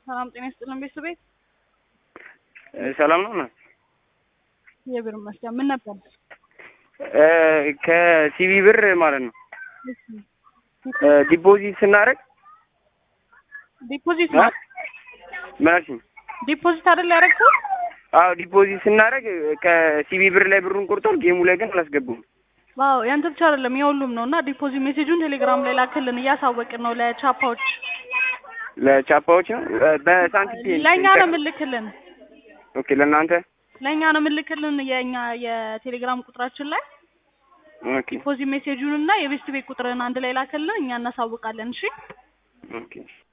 ሰላም ጤና ይስጥልን ቤተሰቤት ሰላም ነው ነው የብር መስሪያ ምን ነበር? ከሲቢ ብር ማለት ነው ዲፖዚት ስናደርግ ዲፖዚት ነው ምን አልሽኝ? ዲፖዚት አይደል ያደረግከው? አዎ ዲፖዚት ስናደርግ ከሲቢ ብር ላይ ብሩን ቆርጧል። ጌሙ ላይ ግን አላስገቡም። ዋው ያንተ ብቻ አይደለም የሁሉም ነው። እና ዲፖዚት ሜሴጁን ቴሌግራም ላይ ላክልን እያሳወቅን ነው ለቻፓዎች ለቻፓዎች ነው በሳንቲም ለእኛ ነው የምልክልን ኦኬ ለእናንተ ለእኛ ነው የምልክልን የእኛ የቴሌግራም ቁጥራችን ላይ ኦኬ ዲፖዚት ሜሴጁን እና የቤስት ቤት ቁጥርን አንድ ላይ ላክልን እኛ እናሳውቃለን። እሺ ኦኬ